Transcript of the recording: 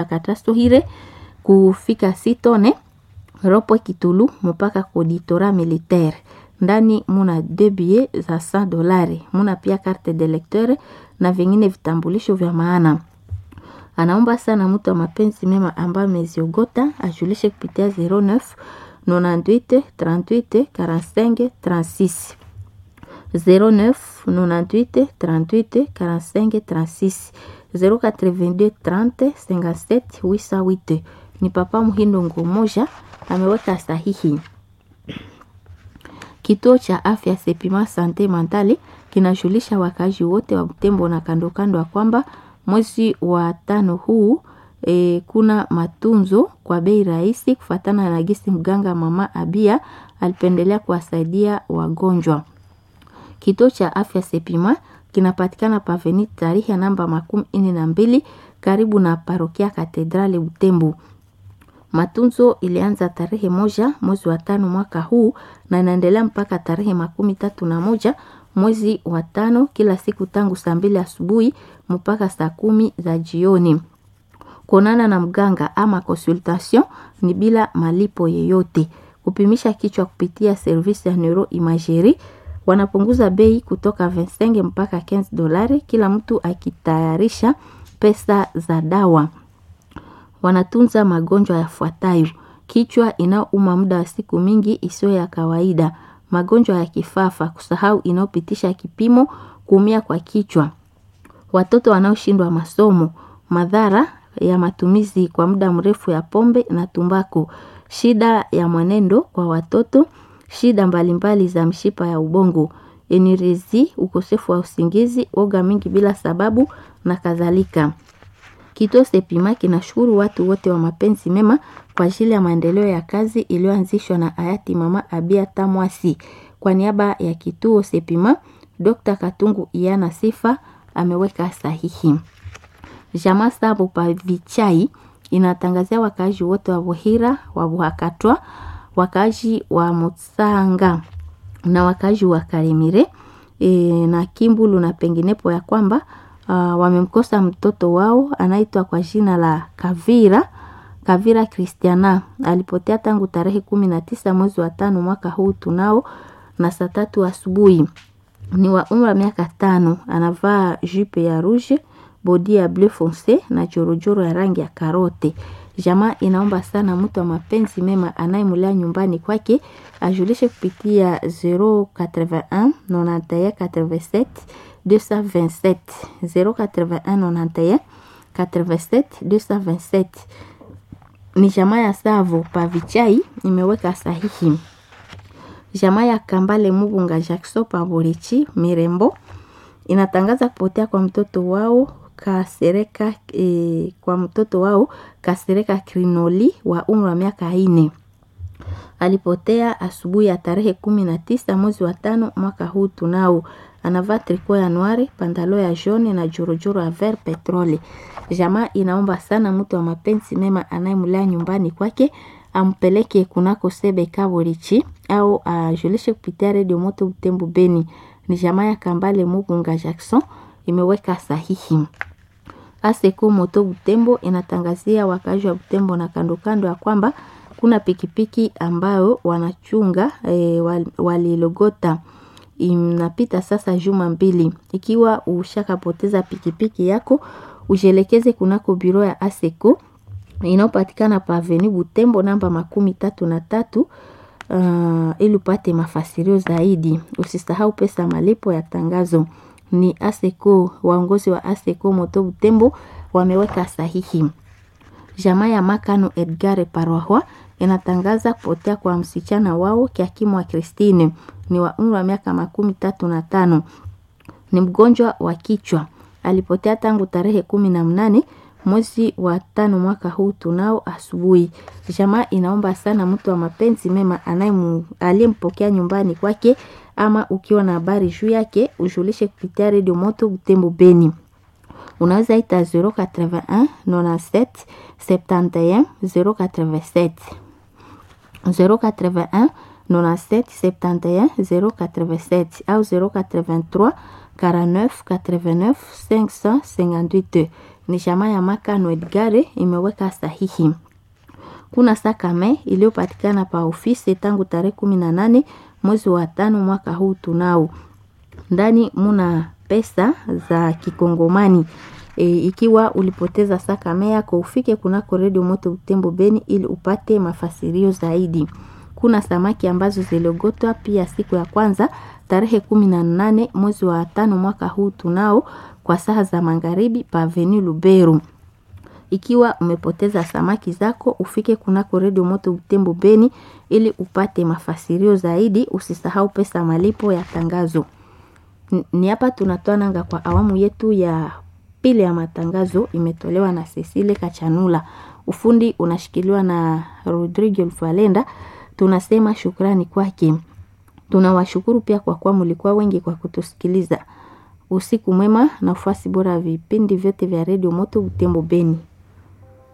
Katasohire kufika Sitone Ropwe Kitulu mpaka Koditora Militaire. Ndani muna deux billets za 100 dolari, muna pia carte de lecteur na vingine vitambulisho vya maana. Anaomba sana mtu wa mapenzi mema ambaye ameziogota ajulishe kupitia 09 98 38 45 36 09 98 38 45 36 082 30 57 808. Ni Papa Muhindo Ngumoja ameweka sahihi. Kituo cha afya Sepima Sante Mentale kinajulisha wakazi wote wa Butembo na kando kando ya kwamba mwezi wa tano huu e, kuna matunzo kwa bei rahisi kufatana na gisi mganga mama Abia alipendelea kuwasaidia wagonjwa. Kituo cha afya Sepima kinapatikana paveni tarehe namba makumi ine na mbili karibu na parokia Katedrali Butembo. Matunzo ilianza tarehe moja mwezi wa tano mwaka huu na inaendelea mpaka tarehe makumi tatu na moja mwezi wa tano kila siku tangu saa mbili asubuhi mpaka saa kumi za jioni. Kuonana na mganga ama consultation ni bila malipo yeyote. Kupimisha kichwa kupitia service ya neuroimagerie wanapunguza bei kutoka 25 mpaka 15 dolari, kila mtu akitayarisha pesa za dawa. Wanatunza magonjwa yafuatayo: kichwa inayouma muda wa siku mingi isiyo ya kawaida, magonjwa ya kifafa, kusahau inayopitisha kipimo, kuumia kwa kichwa, watoto wanaoshindwa masomo, madhara ya matumizi kwa muda mrefu ya pombe na tumbako, shida ya mwenendo kwa watoto, shida mbalimbali za mshipa ya ubongo, enirezi, ukosefu wa usingizi, oga mingi bila sababu na kadhalika. Kituo Sepima kinashukuru watu wote wa mapenzi mema kwa ajili ya maendeleo ya kazi iliyoanzishwa na hayati Mama Abia Tamwasi. Kwa niaba ya kituo Sepima, Dr. Katungu Iana Sifa ameweka sahihi. Jamaa Sabo Pavichai inatangazia wakaaji wote wa Buhira, wa Buhakatwa, wakaaji wa Mutsanga na wakaaji wa Karemire e, na Kimbulu na penginepo ya kwamba uh, wamemkosa mtoto wao anaitwa kwa jina la Kavira Kavira Christiana alipotea tangu tarehe kumi na tisa mwezi wa tano mwaka huu tunao na saa tatu asubuhi. Ni wa umri wa miaka tano, anavaa jupe ya rouge, bodi ya bleu fonce na jorojoro ya rangi ya karote. Jamaa inaomba sana mtu wa mapenzi mema anayemulea nyumbani kwake ajulishe kupitia 081 91 87 227 081 91 87 227 ni jamaa ya Savo Pavichai imeweka sahihi. Jamaa ya Kambale Mubunga Jackson Paborichi Mirembo inatangaza kupotea kwa mtoto wao Kasereka e, kwa mtoto wao Kasereka Krinoli wa umri wa miaka ine. Alipotea asubuhi ya tarehe kumi na tisa mwezi wa tano mwaka huu tunao. Anavaa triko ya noire, pantalo ya jaune na jorojoro ya vert petrole. Jamaa inaomba sana mtu wa mapenzi mema anayemlea nyumbani kwake ampeleke kunako sebe kaborichi au ajulishe kupitia redio moto Butembo Beni. Ni jamaa ya Kambale Mugunga Jackson imeweka sahihi. Aseko moto Butembo inatangazia wakazi wa Butembo na kando kando ya kwamba kuna pikipiki ambayo wanachunga e, walilogota inapita sasa juma mbili. Ikiwa ushakapoteza pikipiki yako, ujielekeze kunako biro ya Aseko inayopatikana pa Avenue Butembo namba makumi tatu na tatu uh, ili upate mafasirio zaidi. Usisahau pesa malipo ya tangazo. Ni Aseko, waongozi wa Aseko moto Butembo wameweka sahihi. Jamaa ya Makano Edgar Parwahwa inatangaza kupotea kwa msichana wao Kiakimu wa Christine ni wa umri wa miaka makumi tatu na tano. Ni mgonjwa wa kichwa, alipotea tangu tarehe kumi na mnane mwezi wa tano mwaka huu tunao asubuhi. Jamaa inaomba sana mtu wa mapenzi mema aliyempokea nyumbani kwake, ama ukiwa na habari juu yake ujulishe kupitia redio moto Butembo Beni. Unaweza ita 081 97 71 087 081 97 71 087 au 083 49 89 558 Ni jamaa ya Makano Edgare imeweka sahihi. Kuna sakame iliyopatikana pa ofisi tangu tarehe kumi na nane mwezi wa tano mwaka huu tunao ndani muna pesa za kikongomani e, ikiwa ulipoteza sakame yako ufike kunako redio moto Butembo Beni ili upate mafasirio zaidi. Kuna samaki ambazo ziliogotwa pia siku ya kwanza tarehe kumi na nane mwezi wa tano mwaka huu tunao kwa saa za magharibi pa Avenue Luberu. Ikiwa umepoteza samaki zako ufike kunako redio moto Butembo Beni ili upate mafasirio zaidi. Usisahau pesa malipo ya tangazo. Ni hapa tunatoa nanga kwa awamu yetu ya pili ya matangazo, imetolewa na Cecile Kachanula. Ufundi unashikiliwa na Rodrigo Falenda. Tunasema shukrani kwake. Tunawashukuru pia kwa kuwa mlikuwa wengi kwa kutusikiliza. Usiku mwema na ufuasi bora ya vipindi vyote vya redio moto Butembo Beni.